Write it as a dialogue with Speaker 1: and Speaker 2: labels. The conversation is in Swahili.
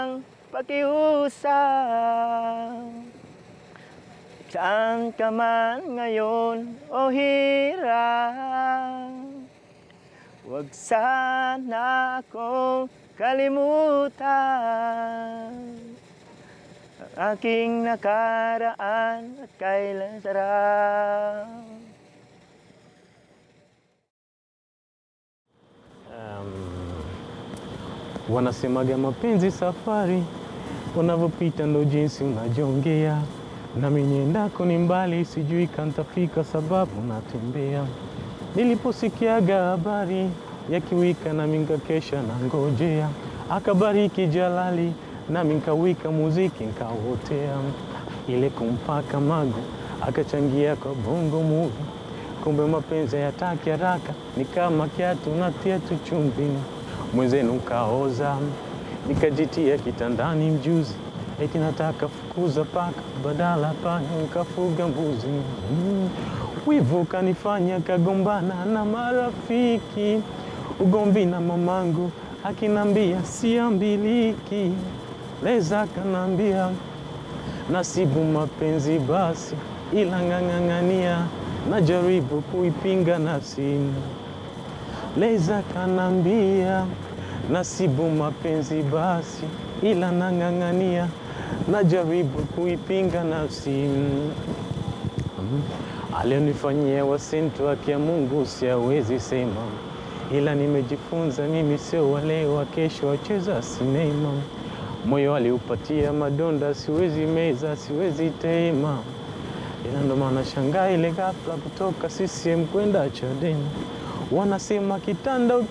Speaker 1: pakiusap Saan ka man ngayon o hirap Huwag sana akong kalimutan Ang aking nakaraan at kailan sarap
Speaker 2: Wanasemaga mapenzi safari, unavyopita ndo jinsi unajongea. Nami niendako ni mbali, sijui kantafika sababu natembea. Niliposikiaga habari ya kiwika, nami nkakesha na ngojea. Akabariki Jalali, nami nkawika muziki nkawotea. Ile kumpaka mago, akachangia kwa bongo movie. Kumbe mapenzi hayataki haraka, ni kama kiatu natia tu chumvi mwenzenu kaoza, nikajitia kitandani mjuzi, eti nataka fukuza paka, badala panya nikafuga mbuzi. Mm. Wivu kanifanya kagombana na marafiki, ugomvi na mamangu akinambia siambiliki, leza kanambia nasibu mapenzi basi, ila ng'ang'ang'ania, najaribu kuipinga nafsi Leza kanambia nasibu mapenzi basi, ila nang'ang'ania, najaribu kuipinga nafsi. Mm. Alionifanyia wasintu haki ya Mungu siawezi sema, ila nimejifunza mimi sio wale wa kesho wacheza sinema. Moyo aliupatia madonda, siwezi meza, siwezi tema, ila ndo maana shangaa ile ghafla kutoka CCM kwenda Chadema, wanasema kitanda